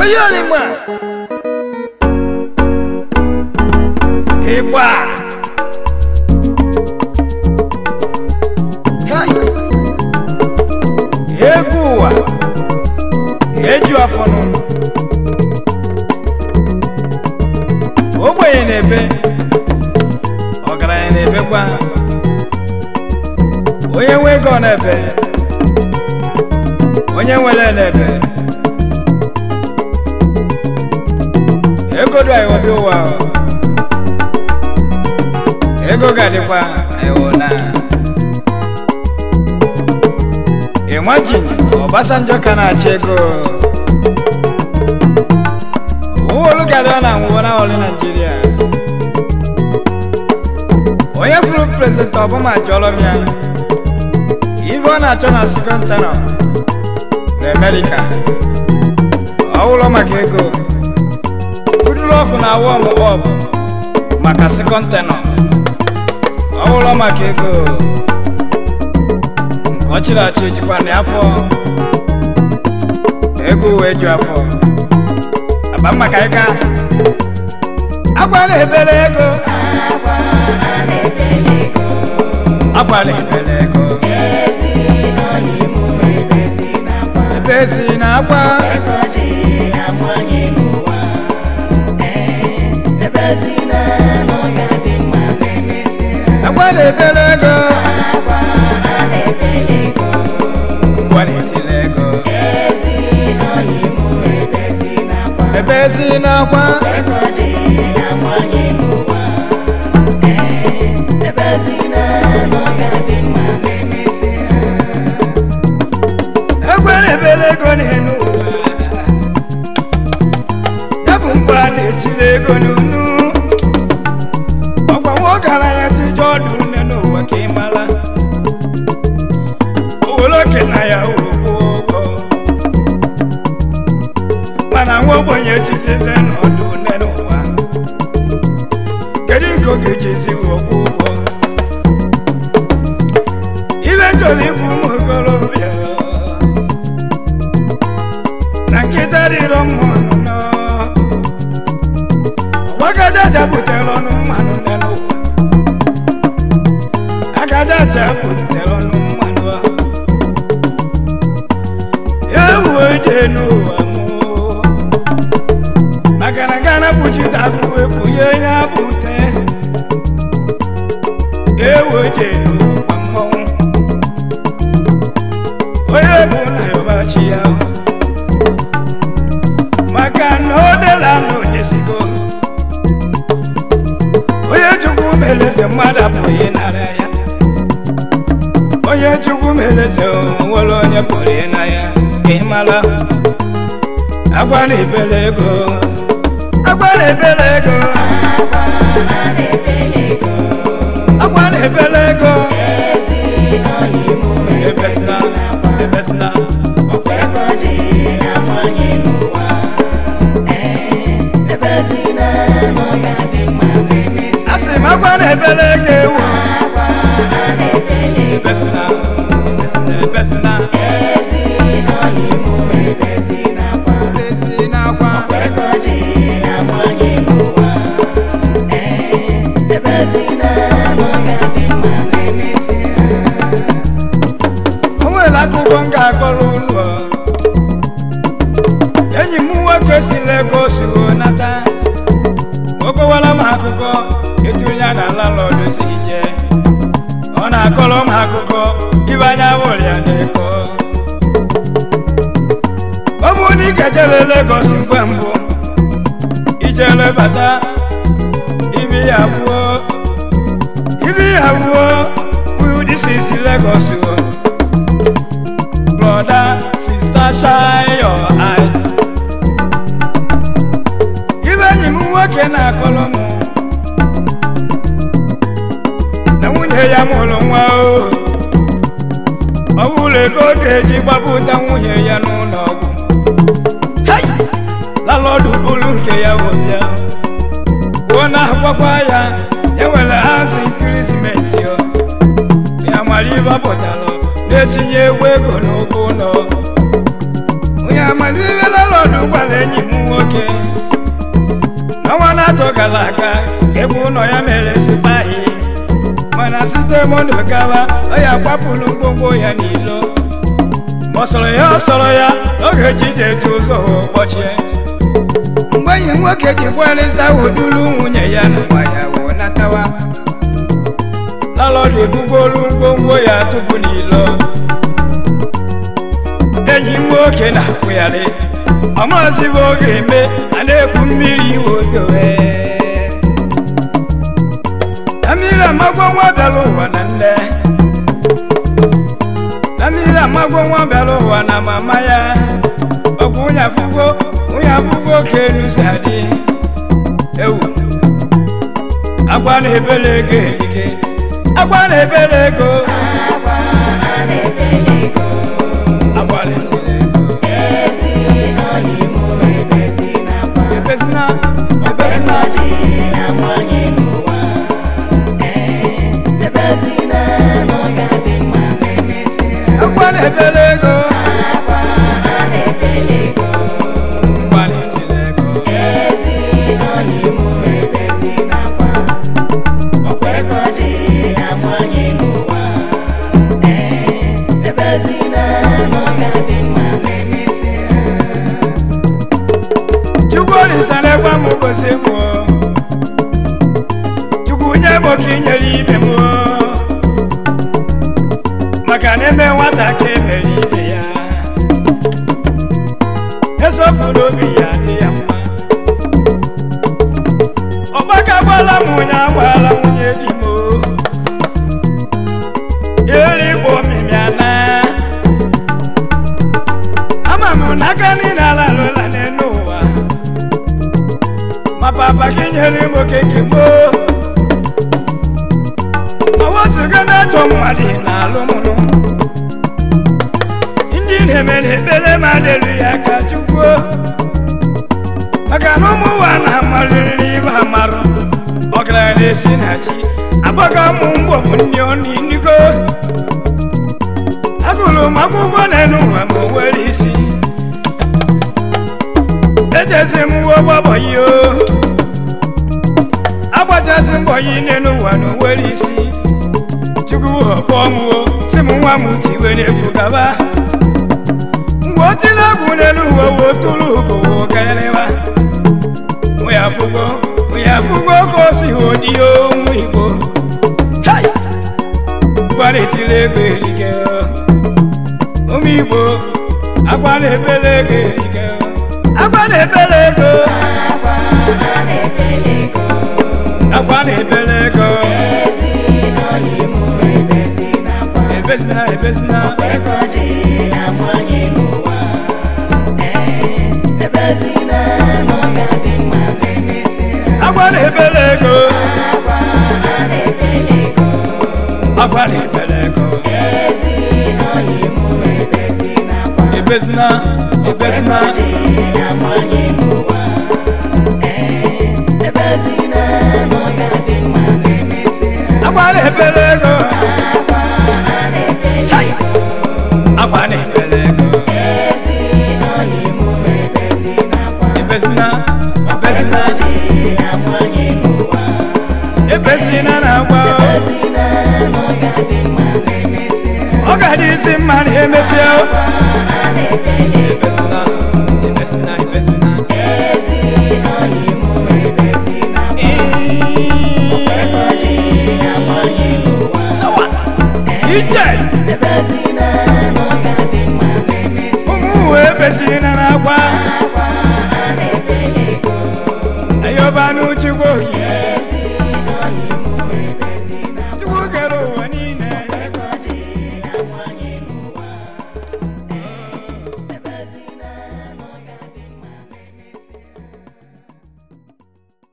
onye olima ịgba Hai! egwu ụwa eju afọ n'ụlọ ogbenye na-ebe ọgaranya na-ebekwa onye nwe ego na-ebe onye nwere na-ebe ego dị anyị obi ụwa ego ga-adịkwa anyị na imagine Obasanjo ka na-achị ego owolu gari ọ na-anwụwo na ọlụ Naijiria onye fụrụ prezident ọbụma jụọrọ m ya ife ọ na-achọ na second tenor na Amerịka ọwụlọ maka ego uduru ọkụ na awọ ọmụbọbụ maka second tenor ọwụlọ maka ego ọ chịrị achị ejikwa na afọ ego wee ju afọ akpa maka ịga agwa na-ebere ego agwa na-ebere ego ebe si na akwa agwa na-ebere ego agwa na-etile ego ebe si na akwa egwe na-ebere ego n'elu ụwa ya bụ mgbe a na-etile ego n'unu ọgwa nwa ọgaranya tije ọdụ nne n'ụwa ka ị mara owoloke na ya ụgwọ ụgwọ mana nwa ogbenye tizize n'ọdụ nne n'ụwa kedu nke ọ ga-ejizi ụgwọ ụgwọ ibe chọrọ ịbụ ụmụ okorobịa na nkịta dịrọ mmanụ nọ ọgbagajaja butere ọnụ mmanụ nne n'ụwa agajaja butere ọnụ mmanụ ahụ ewu eje n'ụwa mụ maka na gana kpuchite akụkụ ekpughe ya bute ewu eje n'ụwa mmọnwụ onye bụ na yọbachi ya maka na o dela na odesigo onye chukwu meleze mmadụ apụghị ịnara ya onye chukwu meleze nwere onye pụrụ ịna ya ka ị mara agwa na ebere ego agwa na ebere ego agwa na ebere ego ebesina ebesina ọkwa ego asị m agwa na ebere ego ewu ebesina ebesina ezi na akwa o nwere akụkọ m ga-akọrọ ụlọ enyi m nwoke si Lagos ruo nata o kọwara m akụkọ etu ya na lalọdụ si jee ọ na-akọrọ m akụkọ ibe anya wụrụ ya na-ekọ ọ bụrụ na ị ga-ejere Lagos mgbe mbụ ijere bata ibi ya wuo ibi ya wuo bụ this is Lagos o brother sister shine your eyes ibe enyi m nwoke na-akọrọ m na nwunye ya mụrụ nwa o ọ bụrụ ego ọ ga-eji gbapụta nwunye ya n'ụlọ ọgwụ Hai! lalọdụ bụrụ nke ya wụbịa kwuo na-akwakwa ya enwere azụ nkirisimenti o ya mara ibe pụtara na-etinye egwu ego n'ụgwọ ụlọ onye amazi ibe lalọdụ gwara enyi m nwoke n'ọnwa na-atọ gara aga ebe ụlọ ya mere sipahi mana site mondo gawa ọ ya gbapụrụ ngwongwo ya n'ilo ọ sọrọ ya ọ sọrọ ya oge jide etu ụzọ ụbọchị mgbe enyi nwoke ji gbalịza udulu nwunye ya n'ụwa ya wụ natawa lalọdụ ebugolu ngwongwo ya tupu n'ilo enyi nwoke na-akwụgharị ọmazighị oge eme a na-ekwu mmiri iwe ozowe na mmiri amagwo nwa bịara ụwa na nne na mmiri amagwo nwa bịara ụwa na mama ya ọkwa nwunye afụgo nwunye afụgo ka enu si adị ewu agwa na-ebere ego erike agwa na-ebere ego agwa na-etiri ego ebezina ebezina agwa na-ebere ego agwa na-etiri ego chukwu olisa na-egwa m gosi m o. chukwu nye m oke inyere ibe m o. maka na eme nwata ka emere ibe ya ezopụrụ obi ya dị ya mma ọgbaka gbala m onye agbala nwunye di m o. eri igbo omimi ana ama m n'aka niile ala alụla n'elu ụwa ma papa gị nyere m okeke m ọwọzụga na-atọ mmadụ na alụmụnụ ndị na-eme n'ekpere ma delu ya ka chukwu maka na ụmụ ụwa na-amarịrị ibe amarụ ọgaranya na-esi na chi agbaga ụmụ mgbọ bụ ndị ọnịnigo agụrụ m akwụkwọ n'elu ụwa ma o nwere isi ejezi m uwe gbabọyi o agbachasị mbọ yi n'elu ụwa na o nwere isi chukwu ọkpọ m o si m nwa m tiwe n'egwu gaba mgbe o tiri egwu n'elu ụwa wo tụrụ ugo wo gaelewa mụ ya fụgo mụ ya fụgo ka o si hụ di ya onwe igbo hai gbara etiri ego erike o. ụmụ igbo agba na-ebere ego erike o. agba na-ebere ego agba na-ebere ego ebezina ebezina agba na-ebere ego agba na-ebere ego ebezina ebezina agba na-ebere ego Hai! agba na-ebere ego ebezina ebezina ebezina na-agba ọ ga-adị isi mma na emesịa ebezina ebezina ebezina sawa ije ụmụ uwe ebezina na-agba